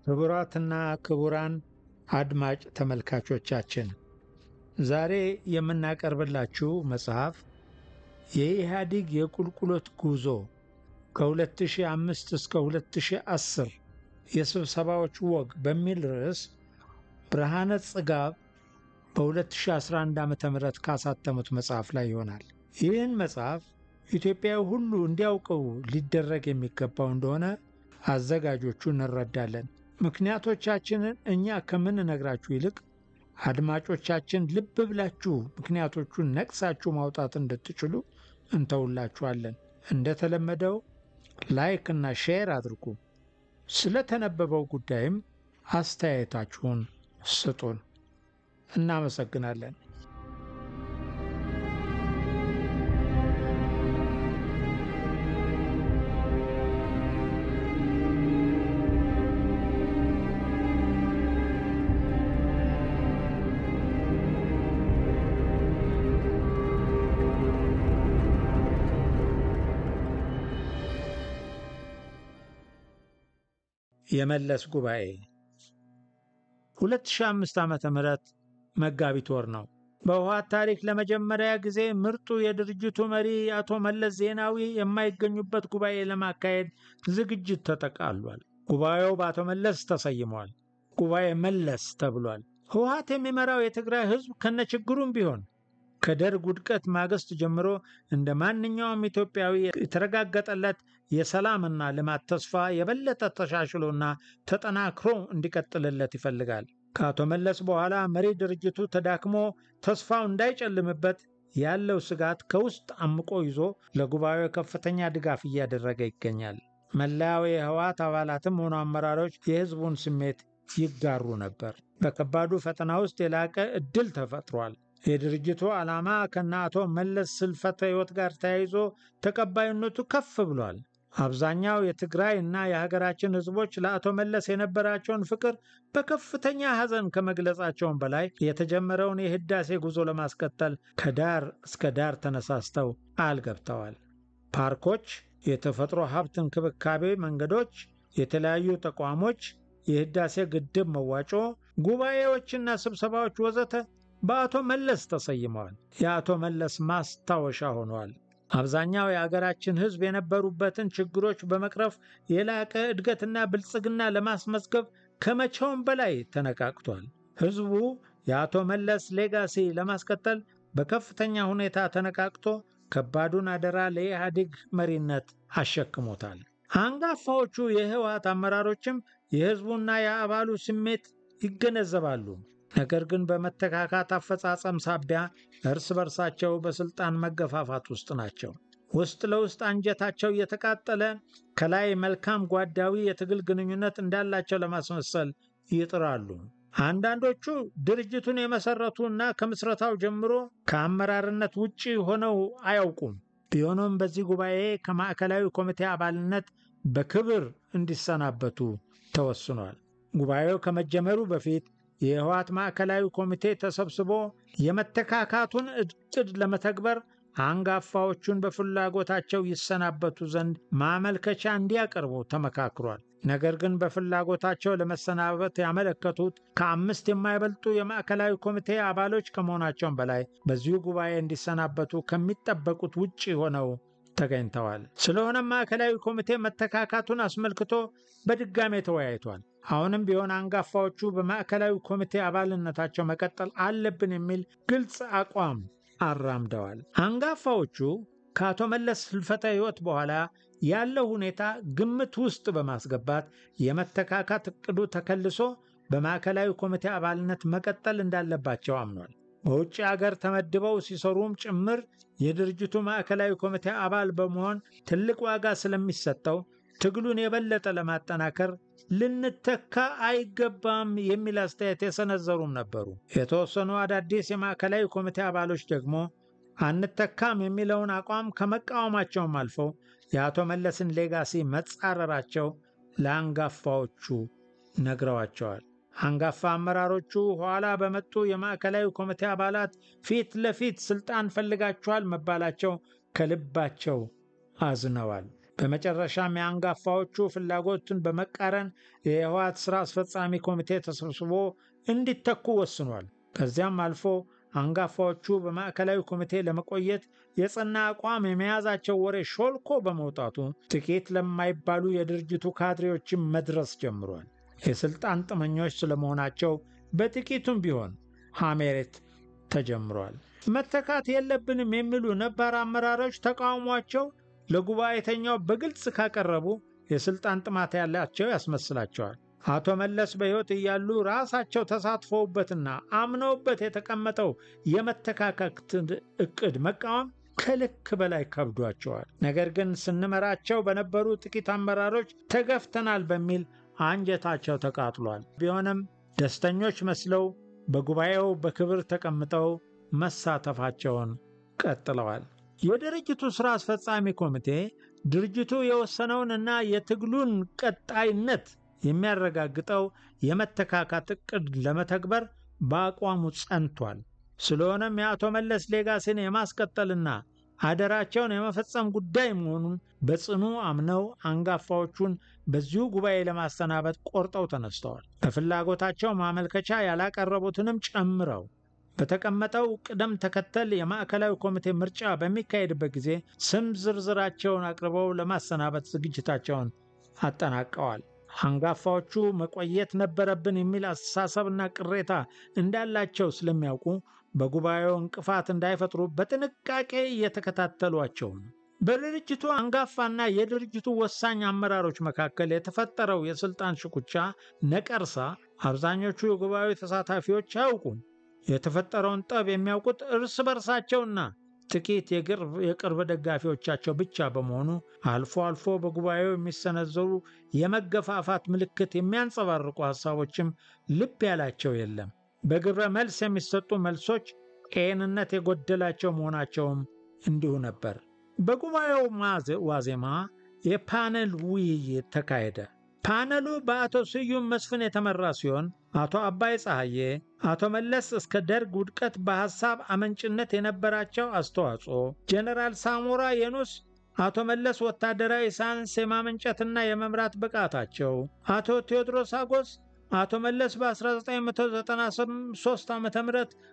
ክቡራትና ክቡራን አድማጭ ተመልካቾቻችን ዛሬ የምናቀርብላችሁ መጽሐፍ የኢህአዲግ የቁልቁሎት ጉዞ ከ2005 እስከ 2010 የስብሰባዎች ወግ በሚል ርዕስ ብርሃነ ጽጋብ በ2011 ዓ ም ካሳተሙት መጽሐፍ ላይ ይሆናል። ይህን መጽሐፍ ኢትዮጵያዊ ሁሉ እንዲያውቀው ሊደረግ የሚገባው እንደሆነ አዘጋጆቹ እንረዳለን። ምክንያቶቻችንን እኛ ከምንነግራችሁ ይልቅ አድማጮቻችን ልብ ብላችሁ ምክንያቶቹን ነቅሳችሁ ማውጣት እንድትችሉ እንተውላችኋለን። እንደተለመደው ላይክ እና ሼር አድርጉ። ስለተነበበው ጉዳይም አስተያየታችሁን ስጡን። እናመሰግናለን። የመለስ ጉባኤ 2005 ዓ ም መጋቢት ወር ነው። በህወሓት ታሪክ ለመጀመሪያ ጊዜ ምርጡ የድርጅቱ መሪ አቶ መለስ ዜናዊ የማይገኙበት ጉባኤ ለማካሄድ ዝግጅት ተጠቃሏል። ጉባኤው በአቶ መለስ ተሰይሟል። ጉባኤ መለስ ተብሏል። ህወሓት የሚመራው የትግራይ ህዝብ ከነችግሩም ቢሆን ከደርግ ውድቀት ማግስት ጀምሮ እንደ ማንኛውም ኢትዮጵያዊ የተረጋገጠለት የሰላምና ልማት ተስፋ የበለጠ ተሻሽሎና ተጠናክሮ እንዲቀጥልለት ይፈልጋል። ከአቶ መለስ በኋላ መሪ ድርጅቱ ተዳክሞ ተስፋው እንዳይጨልምበት ያለው ስጋት ከውስጥ አምቆ ይዞ ለጉባኤው ከፍተኛ ድጋፍ እያደረገ ይገኛል። መላው የህወሓት አባላትም ሆኑ አመራሮች የህዝቡን ስሜት ይጋሩ ነበር። በከባዱ ፈተና ውስጥ የላቀ እድል ተፈጥሯል። የድርጅቱ ዓላማ ከነ አቶ መለስ ስልፈተ ህይወት ጋር ተያይዞ ተቀባይነቱ ከፍ ብሏል። አብዛኛው የትግራይ እና የሀገራችን ህዝቦች ለአቶ መለስ የነበራቸውን ፍቅር በከፍተኛ ሐዘን ከመግለጻቸውም በላይ የተጀመረውን የህዳሴ ጉዞ ለማስቀጠል ከዳር እስከ ዳር ተነሳስተው ቃል ገብተዋል። ፓርኮች፣ የተፈጥሮ ሀብት እንክብካቤ መንገዶች፣ የተለያዩ ተቋሞች፣ የህዳሴ ግድብ መዋጮ፣ ጉባኤዎችና ስብሰባዎች ወዘተ በአቶ መለስ ተሰይመዋል። የአቶ መለስ ማስታወሻ ሆነዋል። አብዛኛው የአገራችን ህዝብ የነበሩበትን ችግሮች በመቅረፍ የላቀ እድገትና ብልጽግና ለማስመዝገብ ከመቼውም በላይ ተነቃቅቷል። ህዝቡ የአቶ መለስ ሌጋሲ ለማስቀጠል በከፍተኛ ሁኔታ ተነቃቅቶ ከባዱን አደራ ለኢህአዴግ መሪነት አሸክሞታል። አንጋፋዎቹ የህወሓት አመራሮችም የህዝቡና የአባሉ ስሜት ይገነዘባሉ። ነገር ግን በመተካካት አፈጻጸም ሳቢያ እርስ በርሳቸው በስልጣን መገፋፋት ውስጥ ናቸው። ውስጥ ለውስጥ አንጀታቸው እየተቃጠለ ከላይ መልካም ጓዳዊ የትግል ግንኙነት እንዳላቸው ለማስመሰል ይጥራሉ። አንዳንዶቹ ድርጅቱን የመሰረቱ እና ከምስረታው ጀምሮ ከአመራርነት ውጭ ሆነው አያውቁም። ቢሆንም በዚህ ጉባኤ ከማዕከላዊ ኮሚቴ አባልነት በክብር እንዲሰናበቱ ተወስኗል። ጉባኤው ከመጀመሩ በፊት የህወሓት ማዕከላዊ ኮሚቴ ተሰብስቦ የመተካካቱን እቅድ ለመተግበር አንጋፋዎቹን በፍላጎታቸው ይሰናበቱ ዘንድ ማመልከቻ እንዲያቀርቡ ተመካክሯል። ነገር ግን በፍላጎታቸው ለመሰናበት ያመለከቱት ከአምስት የማይበልጡ የማዕከላዊ ኮሚቴ አባሎች ከመሆናቸውም በላይ በዚሁ ጉባኤ እንዲሰናበቱ ከሚጠበቁት ውጭ ሆነው ተገኝተዋል። ስለሆነም ማዕከላዊ ኮሚቴ መተካካቱን አስመልክቶ በድጋሜ ተወያይቷል። አሁንም ቢሆን አንጋፋዎቹ በማዕከላዊ ኮሚቴ አባልነታቸው መቀጠል አለብን የሚል ግልጽ አቋም አራምደዋል። አንጋፋዎቹ ከአቶ መለስ ህልፈተ ህይወት በኋላ ያለው ሁኔታ ግምት ውስጥ በማስገባት የመተካካት እቅዱ ተከልሶ በማዕከላዊ ኮሚቴ አባልነት መቀጠል እንዳለባቸው አምኗል። በውጭ አገር ተመድበው ሲሰሩም ጭምር የድርጅቱ ማዕከላዊ ኮሚቴ አባል በመሆን ትልቅ ዋጋ ስለሚሰጠው ትግሉን የበለጠ ለማጠናከር ልንተካ አይገባም የሚል አስተያየት የሰነዘሩም ነበሩ። የተወሰኑ አዳዲስ የማዕከላዊ ኮሚቴ አባሎች ደግሞ አንተካም የሚለውን አቋም ከመቃወማቸውም አልፈው የአቶ መለስን ሌጋሲ መጻረራቸው ለአንጋፋዎቹ ነግረዋቸዋል። አንጋፋ አመራሮቹ ኋላ በመጡ የማዕከላዊ ኮሚቴ አባላት ፊት ለፊት ስልጣን ፈልጋችኋል መባላቸው ከልባቸው አዝነዋል። በመጨረሻም የአንጋፋዎቹ ፍላጎትን በመቃረን የህወሓት ሥራ አስፈጻሚ ኮሚቴ ተሰብስቦ እንዲተኩ ወስኗል። ከዚያም አልፎ አንጋፋዎቹ በማዕከላዊ ኮሚቴ ለመቆየት የጸና አቋም የመያዛቸው ወሬ ሾልኮ በመውጣቱ ጥቂት ለማይባሉ የድርጅቱ ካድሬዎችን መድረስ ጀምሯል። የሥልጣን ጥመኞች ስለመሆናቸው በጥቂቱም ቢሆን ሐሜት ተጀምሯል። መተካት የለብንም የሚሉ ነባር አመራሮች ተቃውሟቸው ለጉባኤተኛው በግልጽ ካቀረቡ የሥልጣን ጥማት ያላቸው ያስመስላቸዋል። አቶ መለስ በሕይወት እያሉ ራሳቸው ተሳትፈውበትና አምነውበት የተቀመጠው የመተካከት ዕቅድ መቃወም ከልክ በላይ ከብዷቸዋል። ነገር ግን ስንመራቸው በነበሩ ጥቂት አመራሮች ተገፍተናል በሚል አንጀታቸው ተቃጥሏል። ቢሆንም ደስተኞች መስለው በጉባኤው በክብር ተቀምጠው መሳተፋቸውን ቀጥለዋል። የድርጅቱ ሥራ አስፈጻሚ ኮሚቴ ድርጅቱ የወሰነውን እና የትግሉን ቀጣይነት የሚያረጋግጠው የመተካካት ዕቅድ ለመተግበር በአቋሙ ጸንቷል። ስለሆነም የአቶ መለስ ሌጋሲን የማስቀጠልና አደራቸውን የመፈጸም ጉዳይ መሆኑን በጽኑ አምነው አንጋፋዎቹን በዚሁ ጉባኤ ለማሰናበት ቆርጠው ተነስተዋል። በፍላጎታቸው ማመልከቻ ያላቀረቡትንም ጨምረው በተቀመጠው ቅደም ተከተል የማዕከላዊ ኮሚቴ ምርጫ በሚካሄድበት ጊዜ ስም ዝርዝራቸውን አቅርበው ለማሰናበት ዝግጅታቸውን አጠናቀዋል። አንጋፋዎቹ መቆየት ነበረብን የሚል አስተሳሰብና ቅሬታ እንዳላቸው ስለሚያውቁ በጉባኤው እንቅፋት እንዳይፈጥሩ በጥንቃቄ እየተከታተሏቸው ነው። በድርጅቱ አንጋፋና የድርጅቱ ወሳኝ አመራሮች መካከል የተፈጠረው የስልጣን ሽኩቻ ነቀርሳ አብዛኞቹ የጉባኤው ተሳታፊዎች አያውቁም። የተፈጠረውን ጠብ የሚያውቁት እርስ በርሳቸውና ጥቂት የቅርብ ደጋፊዎቻቸው ብቻ በመሆኑ አልፎ አልፎ በጉባኤው የሚሰነዘሩ የመገፋፋት ምልክት የሚያንጸባርቁ ሐሳቦችም ልብ ያላቸው የለም። በግብረ መልስ የሚሰጡ መልሶች ጤንነት የጎደላቸው መሆናቸውም እንዲሁ ነበር። በጉባኤው ዋዜማ የፓነል ውይይት ተካሄደ። ፓነሉ በአቶ ስዩም መስፍን የተመራ ሲሆን አቶ አባይ ፀሐዬ፣ አቶ መለስ እስከ ደርግ ውድቀት በሐሳብ አመንጭነት የነበራቸው አስተዋጽኦ፣ ጀነራል ሳሞራ የኑስ አቶ መለስ ወታደራዊ ሳይንስ የማመንጨትና የመምራት ብቃታቸው፣ አቶ ቴዎድሮስ አጎስ አቶ መለስ በ1993 ዓ ም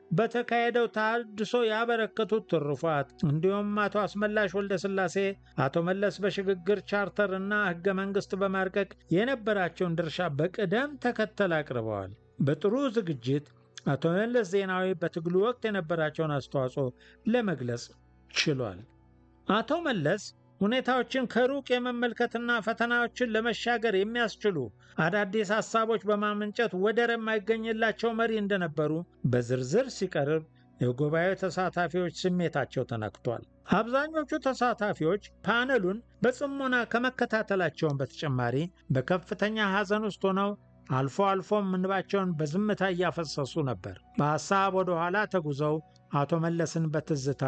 በተካሄደው ታድሶ ያበረከቱት ትሩፋት እንዲሁም አቶ አስመላሽ ወልደ ሥላሴ አቶ መለስ በሽግግር ቻርተር እና ሕገ መንግሥት በማርቀቅ የነበራቸውን ድርሻ በቅደም ተከተል አቅርበዋል። በጥሩ ዝግጅት አቶ መለስ ዜናዊ በትግሉ ወቅት የነበራቸውን አስተዋጽኦ ለመግለጽ ችሏል። አቶ መለስ ሁኔታዎችን ከሩቅ የመመልከትና ፈተናዎችን ለመሻገር የሚያስችሉ አዳዲስ ሐሳቦች በማመንጨት ወደር የማይገኝላቸው መሪ እንደነበሩ በዝርዝር ሲቀርብ የጉባኤው ተሳታፊዎች ስሜታቸው ተነክቷል። አብዛኞቹ ተሳታፊዎች ፓነሉን በጽሞና ከመከታተላቸውን በተጨማሪ በከፍተኛ ሐዘን ውስጥ ሆነው አልፎ አልፎም እንባቸውን በዝምታ እያፈሰሱ ነበር። በሐሳብ ወደ ኋላ ተጉዘው አቶ መለስን በትዝታ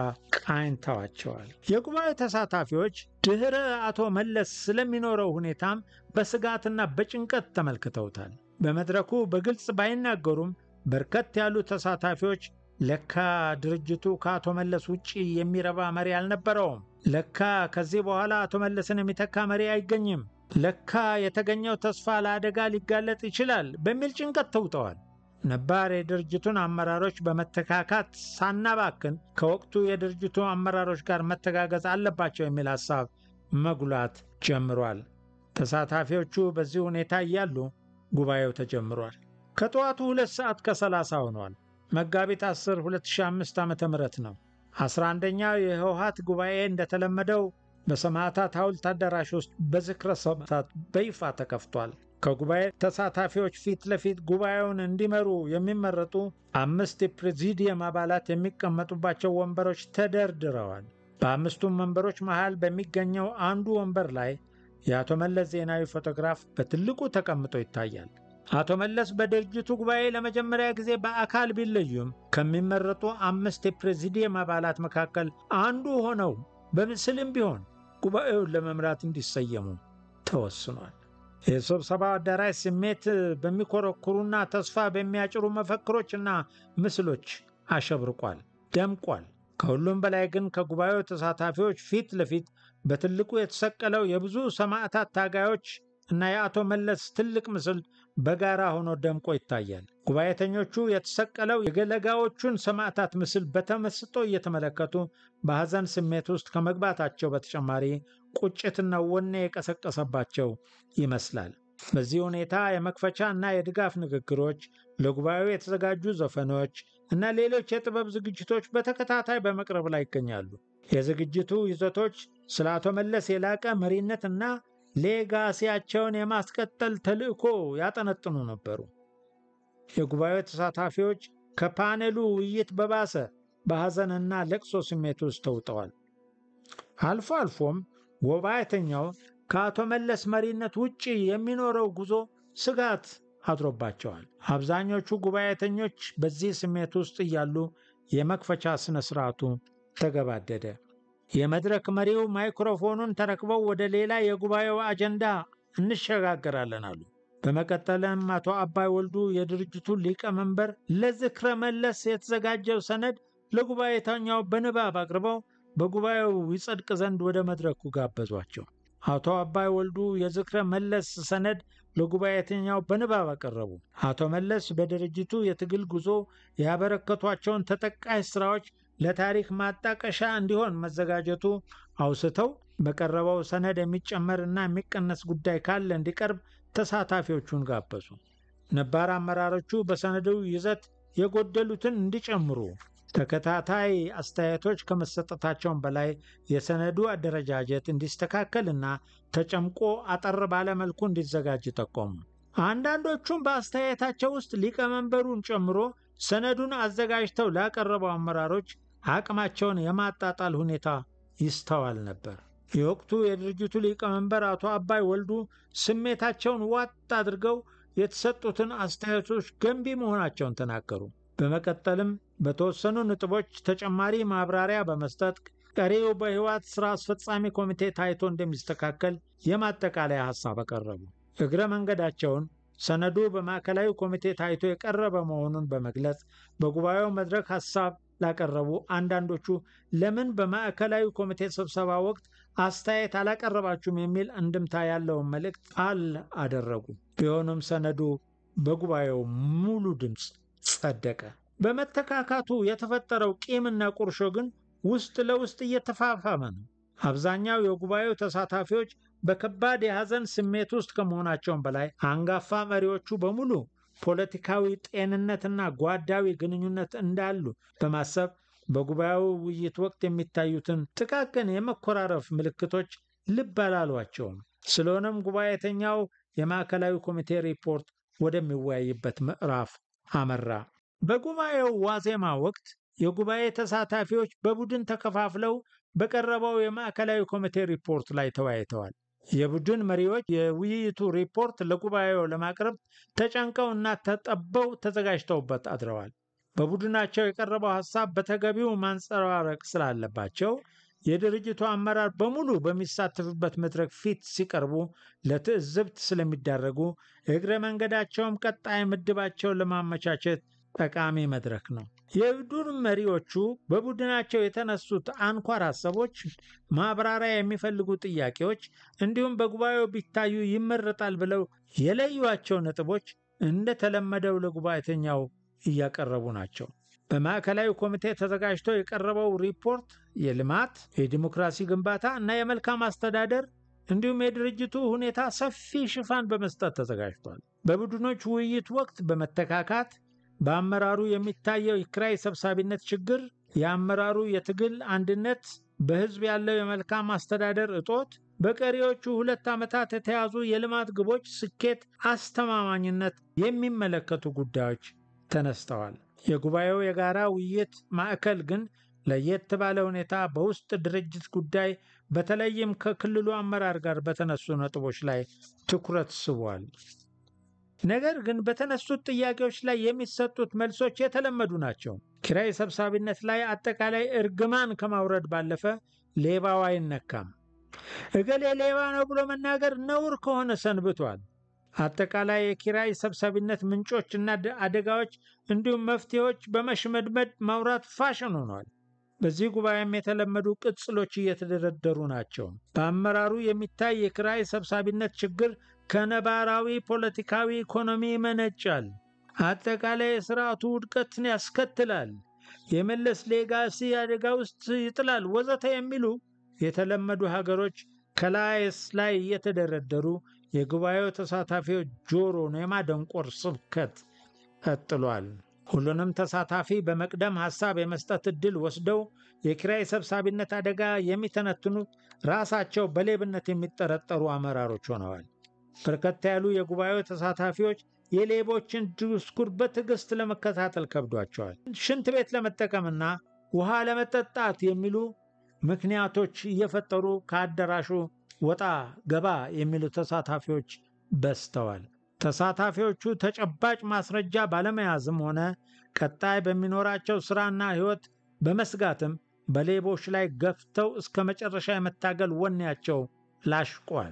ቃኝተዋቸዋል። የጉባኤ ተሳታፊዎች ድኅረ አቶ መለስ ስለሚኖረው ሁኔታም በስጋትና በጭንቀት ተመልክተውታል። በመድረኩ በግልጽ ባይናገሩም በርከት ያሉ ተሳታፊዎች ለካ ድርጅቱ ከአቶ መለስ ውጭ የሚረባ መሪ አልነበረውም፣ ለካ ከዚህ በኋላ አቶ መለስን የሚተካ መሪ አይገኝም፣ ለካ የተገኘው ተስፋ ለአደጋ ሊጋለጥ ይችላል በሚል ጭንቀት ተውጠዋል። ነባር የድርጅቱን አመራሮች በመተካካት ሳናባክን ከወቅቱ የድርጅቱ አመራሮች ጋር መተጋገዝ አለባቸው የሚል ሐሳብ መጉላት ጀምሯል። ተሳታፊዎቹ በዚህ ሁኔታ እያሉ ጉባኤው ተጀምሯል። ከጠዋቱ ሁለት ሰዓት ከሰላሳ ሆኗል። መጋቢት 10 2005 ዓ ም ነው። 11ኛው የህወሓት ጉባኤ እንደተለመደው በሰማዕታት ሐውልት አዳራሽ ውስጥ በዝክረ ሰማዕታት በይፋ ተከፍቷል። ከጉባኤ ተሳታፊዎች ፊት ለፊት ጉባኤውን እንዲመሩ የሚመረጡ አምስት የፕሬዚዲየም አባላት የሚቀመጡባቸው ወንበሮች ተደርድረዋል። በአምስቱም ወንበሮች መሃል በሚገኘው አንዱ ወንበር ላይ የአቶ መለስ ዜናዊ ፎቶግራፍ በትልቁ ተቀምጦ ይታያል። አቶ መለስ በድርጅቱ ጉባኤ ለመጀመሪያ ጊዜ በአካል ቢለዩም ከሚመረጡ አምስት የፕሬዚዲየም አባላት መካከል አንዱ ሆነው በምስልም ቢሆን ጉባኤውን ለመምራት እንዲሰየሙ ተወስኗል። የስብሰባው አዳራሽ ስሜት በሚኮረኩሩና ተስፋ በሚያጭሩ መፈክሮችና ምስሎች አሸብርቋል፣ ደምቋል። ከሁሉም በላይ ግን ከጉባኤው ተሳታፊዎች ፊት ለፊት በትልቁ የተሰቀለው የብዙ ሰማዕታት ታጋዮች እና የአቶ መለስ ትልቅ ምስል በጋራ ሆኖ ደምቆ ይታያል። ጉባኤተኞቹ የተሰቀለው የገለጋዎቹን ሰማዕታት ምስል በተመስጦ እየተመለከቱ በሐዘን ስሜት ውስጥ ከመግባታቸው በተጨማሪ ቁጭትና ወኔ የቀሰቀሰባቸው ይመስላል። በዚህ ሁኔታ የመክፈቻ እና የድጋፍ ንግግሮች፣ ለጉባኤው የተዘጋጁ ዘፈኖች እና ሌሎች የጥበብ ዝግጅቶች በተከታታይ በመቅረብ ላይ ይገኛሉ። የዝግጅቱ ይዘቶች ስለ አቶ መለስ የላቀ መሪነት እና ሌጋሲያቸውን የማስቀጠል ተልዕኮ ያጠነጥኑ ነበሩ። የጉባኤው ተሳታፊዎች ከፓኔሉ ውይይት በባሰ በሐዘንና ለቅሶ ስሜት ውስጥ ተውጠዋል። አልፎ አልፎም ጉባኤተኛው ከአቶ መለስ መሪነት ውጭ የሚኖረው ጉዞ ስጋት አድሮባቸዋል። አብዛኞቹ ጉባኤተኞች በዚህ ስሜት ውስጥ እያሉ የመክፈቻ ሥነ ሥርዓቱ ተገባደደ። የመድረክ መሪው ማይክሮፎኑን ተረክበው ወደ ሌላ የጉባኤው አጀንዳ እንሸጋገራለን አሉ። በመቀጠልም አቶ አባይ ወልዱ የድርጅቱ ሊቀመንበር ለዝክረ መለስ የተዘጋጀው ሰነድ ለጉባኤተኛው በንባብ አቅርበው በጉባኤው ይጸድቅ ዘንድ ወደ መድረኩ ጋበዟቸው። አቶ አባይ ወልዱ የዝክረ መለስ ሰነድ ለጉባኤተኛው በንባብ አቀረቡ። አቶ መለስ በድርጅቱ የትግል ጉዞ ያበረከቷቸውን ተጠቃሽ ስራዎች ለታሪክ ማጣቀሻ እንዲሆን መዘጋጀቱ አውስተው በቀረበው ሰነድ የሚጨመር እና የሚቀነስ ጉዳይ ካለ እንዲቀርብ ተሳታፊዎቹን ጋበዙ። ነባር አመራሮቹ በሰነዱ ይዘት የጎደሉትን እንዲጨምሩ ተከታታይ አስተያየቶች ከመሰጠታቸውም በላይ የሰነዱ አደረጃጀት እንዲስተካከልና ተጨምቆ አጠር ባለመልኩ እንዲዘጋጅ ጠቆሙ። አንዳንዶቹም በአስተያየታቸው ውስጥ ሊቀመንበሩን ጨምሮ ሰነዱን አዘጋጅተው ላቀረበው አመራሮች አቅማቸውን የማጣጣል ሁኔታ ይስተዋል ነበር። የወቅቱ የድርጅቱ ሊቀመንበር አቶ አባይ ወልዱ ስሜታቸውን ዋጥ አድርገው የተሰጡትን አስተያየቶች ገንቢ መሆናቸውን ተናገሩ። በመቀጠልም በተወሰኑ ነጥቦች ተጨማሪ ማብራሪያ በመስጠት ቀሪው በህወሓት ሥራ አስፈጻሚ ኮሚቴ ታይቶ እንደሚስተካከል የማጠቃለያ ሐሳብ አቀረቡ። እግረ መንገዳቸውን ሰነዱ በማዕከላዊ ኮሚቴ ታይቶ የቀረበ መሆኑን በመግለጽ በጉባኤው መድረክ ሐሳብ ላቀረቡ አንዳንዶቹ ለምን በማዕከላዊ ኮሚቴ ስብሰባ ወቅት አስተያየት አላቀረባችሁም የሚል እንድምታ ያለውን መልእክት ጣል አደረጉ። ቢሆንም ሰነዱ በጉባኤው ሙሉ ድምፅ ጸደቀ። በመተካካቱ የተፈጠረው ቂምና ቁርሾ ግን ውስጥ ለውስጥ እየተፋፋመ ነው። አብዛኛው የጉባኤው ተሳታፊዎች በከባድ የሐዘን ስሜት ውስጥ ከመሆናቸውም በላይ አንጋፋ መሪዎቹ በሙሉ ፖለቲካዊ ጤንነትና ጓዳዊ ግንኙነት እንዳሉ በማሰብ በጉባኤው ውይይት ወቅት የሚታዩትን ጥቃቅን የመኮራረፍ ምልክቶች ልብ አላሏቸውም። ስለሆነም ጉባኤተኛው የማዕከላዊ ኮሚቴ ሪፖርት ወደሚወያይበት ምዕራፍ አመራ። በጉባኤው ዋዜማ ወቅት የጉባኤ ተሳታፊዎች በቡድን ተከፋፍለው በቀረበው የማዕከላዊ ኮሚቴ ሪፖርት ላይ ተወያይተዋል። የቡድን መሪዎች የውይይቱ ሪፖርት ለጉባኤው ለማቅረብ ተጨንቀው እና ተጠበው ተዘጋጅተውበት አድረዋል። በቡድናቸው የቀረበው ሐሳብ በተገቢው ማንጸባረቅ ስላለባቸው የድርጅቱ አመራር በሙሉ በሚሳተፍበት መድረክ ፊት ሲቀርቡ ለትዕዝብት ስለሚዳረጉ እግረ መንገዳቸውም ቀጣይ ምድባቸውን ለማመቻቸት ጠቃሚ መድረክ ነው። የቡድን መሪዎቹ በቡድናቸው የተነሱት አንኳር ሀሳቦች፣ ማብራሪያ የሚፈልጉ ጥያቄዎች እንዲሁም በጉባኤው ቢታዩ ይመረጣል ብለው የለዩዋቸው ነጥቦች እንደተለመደው ለጉባኤተኛው እያቀረቡ ናቸው። በማዕከላዊ ኮሚቴ ተዘጋጅቶ የቀረበው ሪፖርት የልማት፣ የዲሞክራሲ ግንባታ እና የመልካም አስተዳደር እንዲሁም የድርጅቱ ሁኔታ ሰፊ ሽፋን በመስጠት ተዘጋጅቷል። በቡድኖች ውይይት ወቅት በመተካካት በአመራሩ የሚታየው የኪራይ ሰብሳቢነት ችግር፣ የአመራሩ የትግል አንድነት፣ በሕዝብ ያለው የመልካም አስተዳደር እጦት፣ በቀሪዎቹ ሁለት ዓመታት የተያዙ የልማት ግቦች ስኬት አስተማማኝነት የሚመለከቱ ጉዳዮች ተነስተዋል። የጉባኤው የጋራ ውይይት ማዕከል ግን ለየት ባለ ሁኔታ በውስጥ ድርጅት ጉዳይ በተለይም ከክልሉ አመራር ጋር በተነሱ ነጥቦች ላይ ትኩረት ስቧል። ነገር ግን በተነሱት ጥያቄዎች ላይ የሚሰጡት መልሶች የተለመዱ ናቸው። ኪራይ ሰብሳቢነት ላይ አጠቃላይ እርግማን ከማውረድ ባለፈ ሌባው አይነካም። እገሌ ሌባ ነው ብሎ መናገር ነውር ከሆነ ሰንብቷል። አጠቃላይ የኪራይ ሰብሳቢነት ምንጮችና አደጋዎች እንዲሁም መፍትሄዎች በመሽመድመድ ማውራት ፋሽን ሆኗል። በዚህ ጉባኤም የተለመዱ ቅጽሎች እየተደረደሩ ናቸው። በአመራሩ የሚታይ የኪራይ ሰብሳቢነት ችግር ከነባራዊ ፖለቲካዊ ኢኮኖሚ ይመነጫል። አጠቃላይ የስርዓቱ ውድቀትን ያስከትላል። የመለስ ሌጋሲ አደጋ ውስጥ ይጥላል፣ ወዘተ የሚሉ የተለመዱ ሀገሮች ከላይስ ላይ እየተደረደሩ የጉባኤው ተሳታፊዎች ጆሮን የማደንቆር ስብከት ቀጥሏል። ሁሉንም ተሳታፊ በመቅደም ሐሳብ የመስጠት ዕድል ወስደው የኪራይ ሰብሳቢነት አደጋ የሚተነትኑት ራሳቸው በሌብነት የሚጠረጠሩ አመራሮች ሆነዋል። በርከት ያሉ የጉባኤው ተሳታፊዎች የሌቦችን ድስኩር በትዕግሥት ለመከታተል ከብዷቸዋል። ሽንት ቤት ለመጠቀምና ውሃ ለመጠጣት የሚሉ ምክንያቶች እየፈጠሩ ከአዳራሹ ወጣ ገባ የሚሉ ተሳታፊዎች በዝተዋል። ተሳታፊዎቹ ተጨባጭ ማስረጃ ባለመያዝም ሆነ ቀጣይ በሚኖራቸው ሥራና ሕይወት በመስጋትም በሌቦች ላይ ገፍተው እስከ መጨረሻ የመታገል ወኔያቸው ላሽቋል።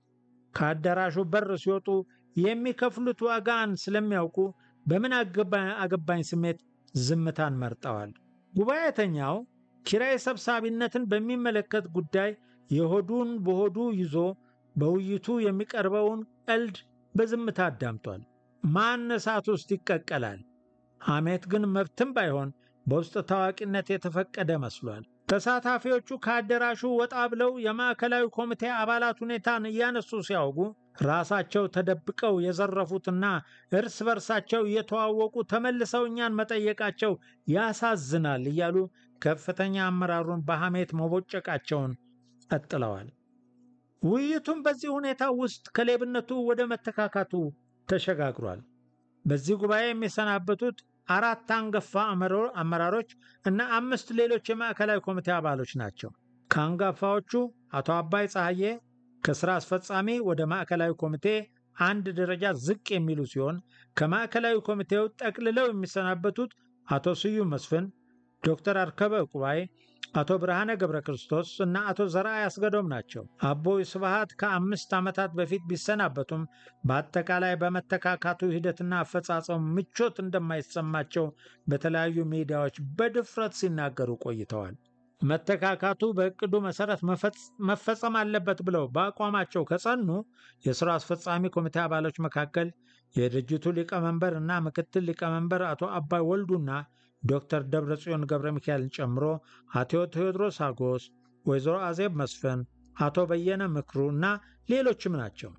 ከአዳራሹ በር ሲወጡ የሚከፍሉት ዋጋን ስለሚያውቁ በምን አገባኝ ስሜት ዝምታን መርጠዋል። ጉባኤተኛው ኪራይ ሰብሳቢነትን በሚመለከት ጉዳይ የሆዱን በሆዱ ይዞ በውይይቱ የሚቀርበውን ቀልድ በዝምታ አዳምጧል። ማን እሳት ውስጥ ይቀቀላል? ሐሜት ግን መብትም ባይሆን በውስጥ ታዋቂነት የተፈቀደ መስሏል። ተሳታፊዎቹ ከአዳራሹ ወጣ ብለው የማዕከላዊ ኮሚቴ አባላት ሁኔታን እያነሱ ሲያወጉ ራሳቸው ተደብቀው የዘረፉትና እርስ በርሳቸው እየተዋወቁ ተመልሰው እኛን መጠየቃቸው ያሳዝናል እያሉ ከፍተኛ አመራሩን በሐሜት መቦጨቃቸውን ቀጥለዋል። ውይይቱም በዚህ ሁኔታ ውስጥ ከሌብነቱ ወደ መተካካቱ ተሸጋግሯል። በዚህ ጉባኤ የሚሰናበቱት አራት አንጋፋ አመራሮች እና አምስት ሌሎች የማዕከላዊ ኮሚቴ አባሎች ናቸው። ከአንጋፋዎቹ አቶ አባይ ፀሐዬ ከስራ አስፈጻሚ ወደ ማዕከላዊ ኮሚቴ አንድ ደረጃ ዝቅ የሚሉ ሲሆን ከማዕከላዊ ኮሚቴው ጠቅልለው የሚሰናበቱት አቶ ስዩም መስፍን፣ ዶክተር አርከበ ዕቁባይ፣ አቶ ብርሃነ ገብረ ክርስቶስ እና አቶ ዘርአይ አስገዶም ናቸው። አቦይ ስብሃት ከአምስት ዓመታት በፊት ቢሰናበቱም በአጠቃላይ በመተካካቱ ሂደትና አፈጻጸሙ ምቾት እንደማይሰማቸው በተለያዩ ሚዲያዎች በድፍረት ሲናገሩ ቆይተዋል። መተካካቱ በእቅዱ መሰረት መፈጸም አለበት ብለው በአቋማቸው ከጸኑ የሥራ አስፈጻሚ ኮሚቴ አባሎች መካከል የድርጅቱ ሊቀመንበር እና ምክትል ሊቀመንበር አቶ አባይ ወልዱና ዶክተር ደብረጽዮን ገብረ ሚካኤልን ጨምሮ አቶ ቴዎድሮስ አጎስ፣ ወይዘሮ አዜብ መስፍን፣ አቶ በየነ ምክሩ እና ሌሎችም ናቸው።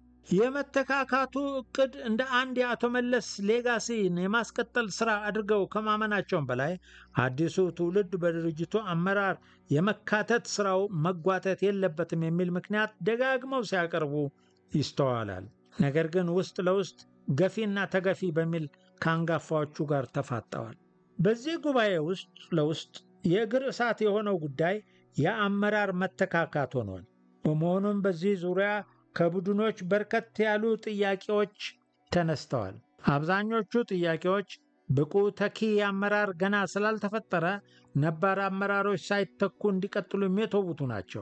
የመተካካቱ እቅድ እንደ አንድ የአቶ መለስ ሌጋሲን የማስቀጠል ሥራ አድርገው ከማመናቸውም በላይ አዲሱ ትውልድ በድርጅቱ አመራር የመካተት ሥራው መጓተት የለበትም የሚል ምክንያት ደጋግመው ሲያቀርቡ ይስተዋላል። ነገር ግን ውስጥ ለውስጥ ገፊና ተገፊ በሚል ከአንጋፋዎቹ ጋር ተፋጠዋል። በዚህ ጉባኤ ውስጥ ለውስጥ የእግር እሳት የሆነው ጉዳይ የአመራር መተካካት ሆኗል። በመሆኑም በዚህ ዙሪያ ከቡድኖች በርከት ያሉ ጥያቄዎች ተነስተዋል። አብዛኞቹ ጥያቄዎች ብቁ ተኪ አመራር ገና ስላልተፈጠረ ነባር አመራሮች ሳይተኩ እንዲቀጥሉ የሚተውቱ ናቸው።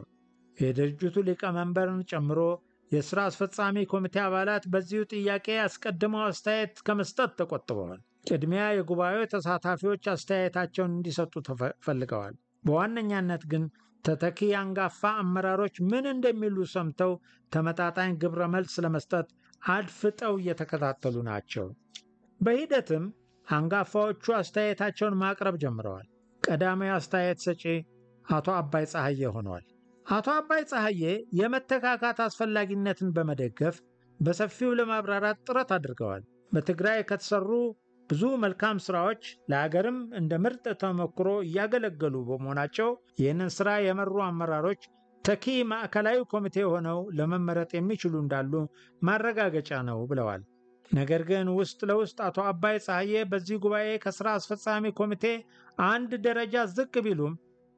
የድርጅቱ ሊቀመንበርን ጨምሮ የሥራ አስፈጻሚ ኮሚቴ አባላት በዚሁ ጥያቄ አስቀድመው አስተያየት ከመስጠት ተቆጥበዋል። ቅድሚያ የጉባኤው ተሳታፊዎች አስተያየታቸውን እንዲሰጡ ተፈልገዋል። በዋነኛነት ግን ተተኪ አንጋፋ አመራሮች ምን እንደሚሉ ሰምተው ተመጣጣኝ ግብረ መልስ ለመስጠት አድፍጠው እየተከታተሉ ናቸው። በሂደትም አንጋፋዎቹ አስተያየታቸውን ማቅረብ ጀምረዋል። ቀዳማዊ አስተያየት ሰጪ አቶ አባይ ፀሐዬ ሆነዋል። አቶ አባይ ፀሐዬ የመተካካት አስፈላጊነትን በመደገፍ በሰፊው ለማብራራት ጥረት አድርገዋል። በትግራይ ከተሰሩ ብዙ መልካም ስራዎች ለሀገርም እንደ ምርጥ ተሞክሮ እያገለገሉ በመሆናቸው ይህንን ስራ የመሩ አመራሮች ተኪ ማዕከላዊ ኮሚቴ ሆነው ለመመረጥ የሚችሉ እንዳሉ ማረጋገጫ ነው ብለዋል። ነገር ግን ውስጥ ለውስጥ አቶ አባይ ፀሐዬ በዚህ ጉባኤ ከስራ አስፈጻሚ ኮሚቴ አንድ ደረጃ ዝቅ ቢሉም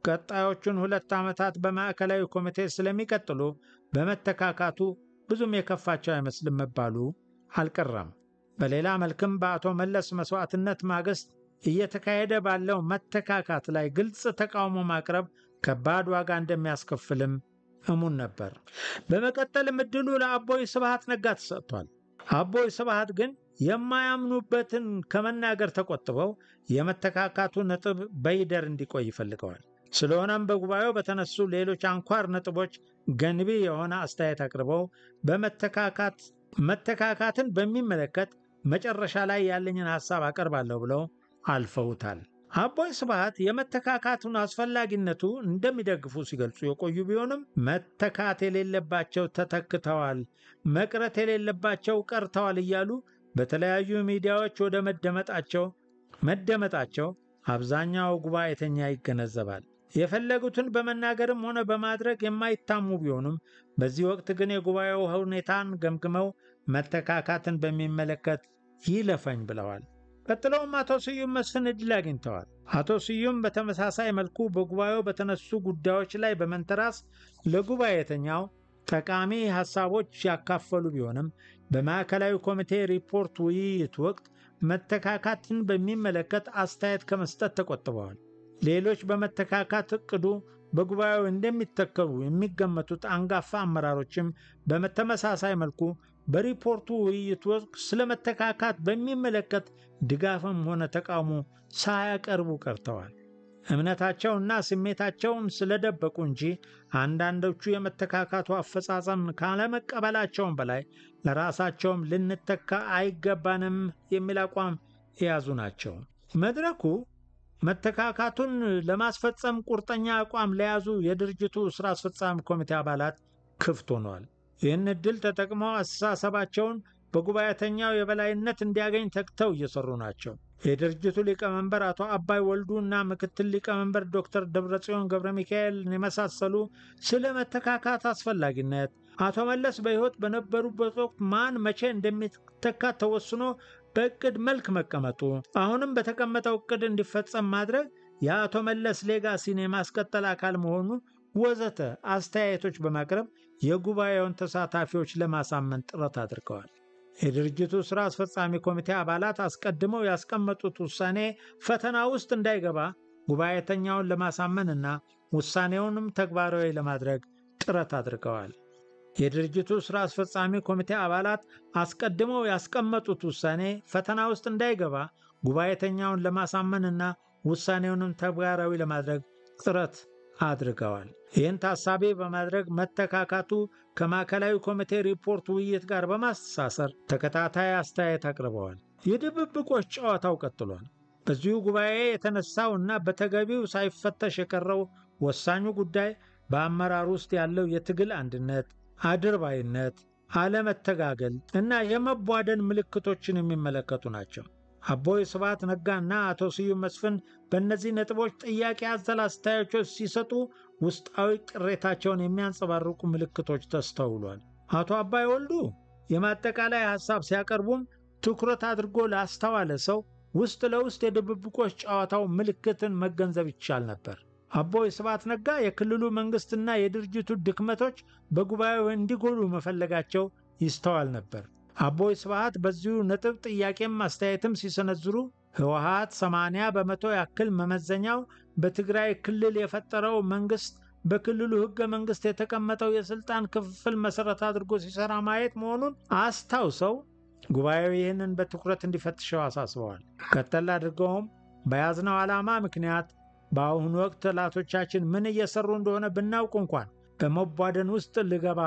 ቀጣዮቹን ሁለት ዓመታት በማዕከላዊ ኮሚቴ ስለሚቀጥሉ በመተካካቱ ብዙም የከፋቸው አይመስልም መባሉ አልቀረም። በሌላ መልክም በአቶ መለስ መስዋዕትነት ማግስት እየተካሄደ ባለው መተካካት ላይ ግልጽ ተቃውሞ ማቅረብ ከባድ ዋጋ እንደሚያስከፍልም እሙን ነበር። በመቀጠልም ዕድሉ ለአቦይ ስብሃት ነጋ ተሰጥቷል። አቦይ ስብሃት ግን የማያምኑበትን ከመናገር ተቆጥበው የመተካካቱ ነጥብ በይደር እንዲቆይ ይፈልገዋል። ስለሆነም በጉባኤው በተነሱ ሌሎች አንኳር ነጥቦች ገንቢ የሆነ አስተያየት አቅርበው በመተካካት መተካካትን በሚመለከት መጨረሻ ላይ ያለኝን ሐሳብ አቀርባለሁ ብለው አልፈውታል። አቦይ ስብሃት የመተካካቱን አስፈላጊነቱ እንደሚደግፉ ሲገልጹ የቆዩ ቢሆንም መተካት የሌለባቸው ተተክተዋል፣ መቅረት የሌለባቸው ቀርተዋል እያሉ በተለያዩ ሚዲያዎች ወደ መደመጣቸው መደመጣቸው አብዛኛው ጉባኤተኛ ይገነዘባል። የፈለጉትን በመናገርም ሆነ በማድረግ የማይታሙ ቢሆኑም በዚህ ወቅት ግን የጉባኤው ሁኔታን ገምግመው መተካካትን በሚመለከት ይለፈኝ ብለዋል። ቀጥለውም አቶ ስዩም መስፍን ዕድል አግኝተዋል። አቶ ስዩም በተመሳሳይ መልኩ በጉባኤው በተነሱ ጉዳዮች ላይ በመንተራስ ለጉባኤተኛው ጠቃሚ ሐሳቦች ያካፈሉ ቢሆንም በማዕከላዊ ኮሚቴ ሪፖርት ውይይት ወቅት መተካካትን በሚመለከት አስተያየት ከመስጠት ተቆጥበዋል። ሌሎች በመተካካት እቅዱ በጉባኤው እንደሚተከሉ የሚገመቱት አንጋፋ አመራሮችም በተመሳሳይ መልኩ በሪፖርቱ ውይይት ወቅት ስለ መተካካት በሚመለከት ድጋፍም ሆነ ተቃውሞ ሳያቀርቡ ቀርተዋል። እምነታቸውና ስሜታቸውን ስለደበቁ እንጂ አንዳንዶቹ የመተካካቱ አፈጻጸም ካለመቀበላቸውም በላይ ለራሳቸውም ልንተካ አይገባንም የሚል አቋም የያዙ ናቸው። መድረኩ መተካካቱን ለማስፈጸም ቁርጠኛ አቋም ለያዙ የድርጅቱ ሥራ አስፈጻሚ ኮሚቴ አባላት ክፍት ሆኗል። ይህን ዕድል ተጠቅመው አስተሳሰባቸውን በጉባኤተኛው የበላይነት እንዲያገኝ ተግተው እየሰሩ ናቸው። የድርጅቱ ሊቀመንበር አቶ አባይ ወልዱ እና ምክትል ሊቀመንበር ዶክተር ደብረጽዮን ገብረ ሚካኤል የመሳሰሉ ስለ መተካካት አስፈላጊነት አቶ መለስ በሕይወት በነበሩበት ወቅት ማን መቼ እንደሚተካ ተወስኖ በእቅድ መልክ መቀመጡ፣ አሁንም በተቀመጠው እቅድ እንዲፈጸም ማድረግ የአቶ መለስ ሌጋሲን የማስቀጠል አካል መሆኑ ወዘተ አስተያየቶች በማቅረብ የጉባኤውን ተሳታፊዎች ለማሳመን ጥረት አድርገዋል። የድርጅቱ ሥራ አስፈጻሚ ኮሚቴ አባላት አስቀድመው ያስቀመጡት ውሳኔ ፈተና ውስጥ እንዳይገባ ጉባኤተኛውን ለማሳመንና ውሳኔውንም ተግባራዊ ለማድረግ ጥረት አድርገዋል። የድርጅቱ ሥራ አስፈጻሚ ኮሚቴ አባላት አስቀድመው ያስቀመጡት ውሳኔ ፈተና ውስጥ እንዳይገባ ጉባኤተኛውን ለማሳመንና ውሳኔውንም ተግባራዊ ለማድረግ ጥረት አድርገዋል። ይህን ታሳቢ በማድረግ መተካካቱ ከማዕከላዊ ኮሚቴ ሪፖርት ውይይት ጋር በማስተሳሰር ተከታታይ አስተያየት አቅርበዋል። የድብብቆች ጨዋታው ቀጥሏል። በዚሁ ጉባኤ የተነሳው እና በተገቢው ሳይፈተሽ የቀረው ወሳኙ ጉዳይ በአመራር ውስጥ ያለው የትግል አንድነት፣ አድርባይነት፣ አለመተጋገል እና የመቧደን ምልክቶችን የሚመለከቱ ናቸው። አቦይ ስብሃት ነጋና አቶ ስዩም መስፍን በእነዚህ ነጥቦች ጥያቄ አዘል አስተያየቶች ሲሰጡ ውስጣዊ ቅሬታቸውን የሚያንጸባርቁ ምልክቶች ተስተውሏል። አቶ አባይ ወልዱ የማጠቃላይ ሐሳብ ሲያቀርቡም ትኩረት አድርጎ ላስተዋለ ሰው ውስጥ ለውስጥ የድብብቆች ጨዋታው ምልክትን መገንዘብ ይቻል ነበር። አቦይ ስብሃት ነጋ የክልሉ መንግሥትና የድርጅቱ ድክመቶች በጉባኤው እንዲጎሉ መፈለጋቸው ይስተዋል ነበር። አቦይ ስብሃት በዚሁ ነጥብ ጥያቄም አስተያየትም ሲሰነዝሩ ህወሓት 80 በመቶ ያክል መመዘኛው በትግራይ ክልል የፈጠረው መንግሥት በክልሉ ሕገ መንግሥት የተቀመጠው የሥልጣን ክፍፍል መሠረት አድርጎ ሲሠራ ማየት መሆኑን አስታውሰው ጉባኤው ይህንን በትኩረት እንዲፈትሸው አሳስበዋል። ቀጠል አድርገውም በያዝነው ዓላማ ምክንያት በአሁኑ ወቅት ጠላቶቻችን ምን እየሰሩ እንደሆነ ብናውቅ እንኳን በመቧደን ውስጥ ልገባ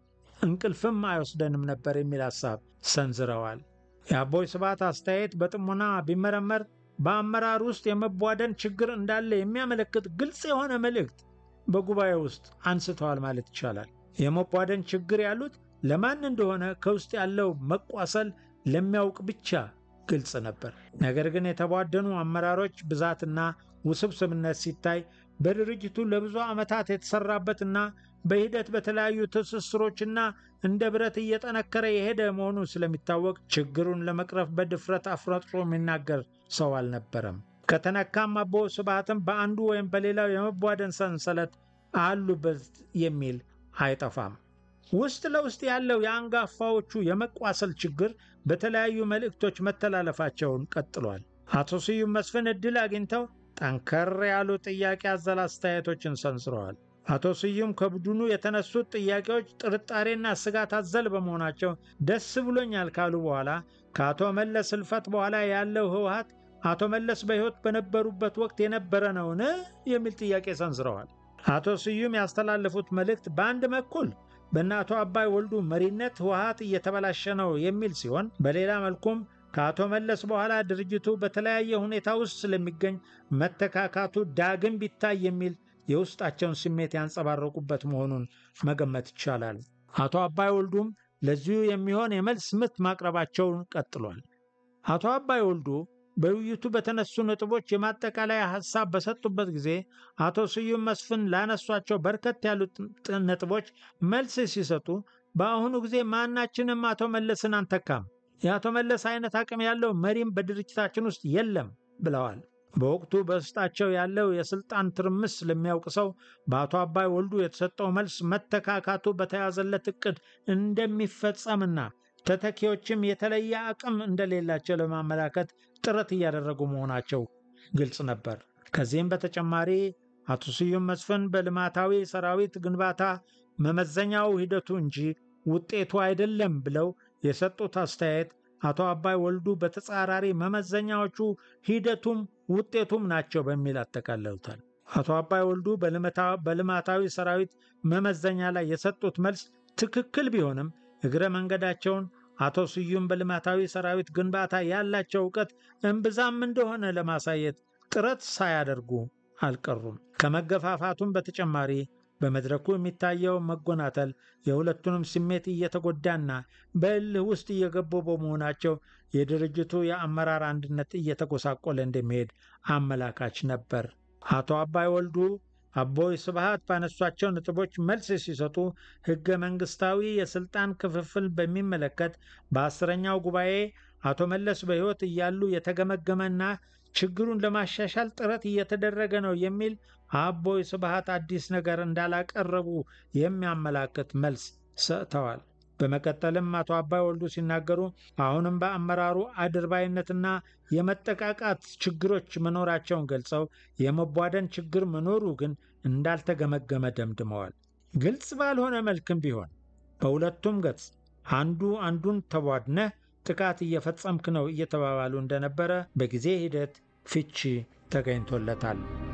እንቅልፍም አይወስደንም ነበር የሚል ሐሳብ ሰንዝረዋል። የአቦይ ስብሃት አስተያየት በጥሞና ቢመረመር በአመራር ውስጥ የመቧደን ችግር እንዳለ የሚያመለክት ግልጽ የሆነ መልእክት በጉባኤ ውስጥ አንስተዋል ማለት ይቻላል። የመቧደን ችግር ያሉት ለማን እንደሆነ ከውስጥ ያለው መቋሰል ለሚያውቅ ብቻ ግልጽ ነበር። ነገር ግን የተቧደኑ አመራሮች ብዛትና ውስብስብነት ሲታይ በድርጅቱ ለብዙ ዓመታት የተሰራበትና በሂደት በተለያዩ ትስስሮችና እንደ ብረት እየጠነከረ የሄደ መሆኑ ስለሚታወቅ ችግሩን ለመቅረፍ በድፍረት አፍረጥሮ የሚናገር ሰው አልነበረም። ከተነካም አቦ ስብሃትም በአንዱ ወይም በሌላው የመቧደን ሰንሰለት አሉበት የሚል አይጠፋም። ውስጥ ለውስጥ ያለው የአንጋፋዎቹ የመቋሰል ችግር በተለያዩ መልእክቶች መተላለፋቸውን ቀጥሏል። አቶ ስዩም መስፍን ዕድል አግኝተው ጠንከር ያሉ ጥያቄ አዘል አስተያየቶችን ሰንዝረዋል። አቶ ስዩም ከቡድኑ የተነሱት ጥያቄዎች ጥርጣሬና ስጋት አዘል በመሆናቸው ደስ ብሎኛል ካሉ በኋላ ከአቶ መለስ ሕልፈት በኋላ ያለው ህወሓት አቶ መለስ በሕይወት በነበሩበት ወቅት የነበረ ነውን? የሚል ጥያቄ ሰንዝረዋል። አቶ ስዩም ያስተላለፉት መልእክት በአንድ በኩል በእነ አቶ አባይ ወልዱ መሪነት ህወሓት እየተበላሸ ነው የሚል ሲሆን በሌላ መልኩም ከአቶ መለስ በኋላ ድርጅቱ በተለያየ ሁኔታ ውስጥ ስለሚገኝ መተካካቱ ዳግም ቢታይ የሚል የውስጣቸውን ስሜት ያንጸባረቁበት መሆኑን መገመት ይቻላል። አቶ አባይ ወልዱም ለዚሁ የሚሆን የመልስ ምት ማቅረባቸውን ቀጥሏል። አቶ አባይ ወልዱ በውይይቱ በተነሱ ነጥቦች የማጠቃለያ ሐሳብ በሰጡበት ጊዜ አቶ ስዩም መስፍን ላነሷቸው በርከት ያሉት ነጥቦች መልስ ሲሰጡ በአሁኑ ጊዜ ማናችንም አቶ መለስን አንተካም፣ የአቶ መለስ አይነት አቅም ያለው መሪም በድርጅታችን ውስጥ የለም ብለዋል። በወቅቱ በውስጣቸው ያለው የስልጣን ትርምስ ለሚያውቅ ሰው በአቶ አባይ ወልዱ የተሰጠው መልስ መተካካቱ በተያዘለት ዕቅድ እንደሚፈጸምና ተተኪዎችም የተለየ አቅም እንደሌላቸው ለማመላከት ጥረት እያደረጉ መሆናቸው ግልጽ ነበር። ከዚህም በተጨማሪ አቶ ስዩም መስፍን በልማታዊ ሰራዊት ግንባታ መመዘኛው ሂደቱ እንጂ ውጤቱ አይደለም ብለው የሰጡት አስተያየት አቶ አባይ ወልዱ በተጻራሪ መመዘኛዎቹ ሂደቱም ውጤቱም ናቸው በሚል አጠቃለሉታል። አቶ አባይ ወልዱ በልማታዊ ሰራዊት መመዘኛ ላይ የሰጡት መልስ ትክክል ቢሆንም እግረ መንገዳቸውን አቶ ስዩም በልማታዊ ሰራዊት ግንባታ ያላቸው እውቀት እምብዛም እንደሆነ ለማሳየት ጥረት ሳያደርጉ አልቀሩም። ከመገፋፋቱም በተጨማሪ በመድረኩ የሚታየው መጎናተል የሁለቱንም ስሜት እየተጎዳና በእልህ ውስጥ እየገቡ በመሆናቸው የድርጅቱ የአመራር አንድነት እየተጎሳቆለ እንደሚሄድ አመላካች ነበር። አቶ አባይ ወልዱ አቦይ ስብሃት ባነሷቸው ነጥቦች መልስ ሲሰጡ ሕገ መንግሥታዊ የሥልጣን ክፍፍል በሚመለከት በአስረኛው ጉባኤ አቶ መለስ በሕይወት እያሉ የተገመገመና ችግሩን ለማሻሻል ጥረት እየተደረገ ነው የሚል አቦይ ስብሃት አዲስ ነገር እንዳላቀረቡ የሚያመላክት መልስ ሰጥተዋል። በመቀጠልም አቶ አባይ ወልዱ ሲናገሩ አሁንም በአመራሩ አድርባይነትና የመጠቃቃት ችግሮች መኖራቸውን ገልጸው የመቧደን ችግር መኖሩ ግን እንዳልተገመገመ ደምድመዋል። ግልጽ ባልሆነ መልክም ቢሆን በሁለቱም ገጽ አንዱ አንዱን ተቧድነህ ጥቃት እየፈጸምክ ነው እየተባባሉ እንደነበረ በጊዜ ሂደት ፍቺ ተገኝቶለታል።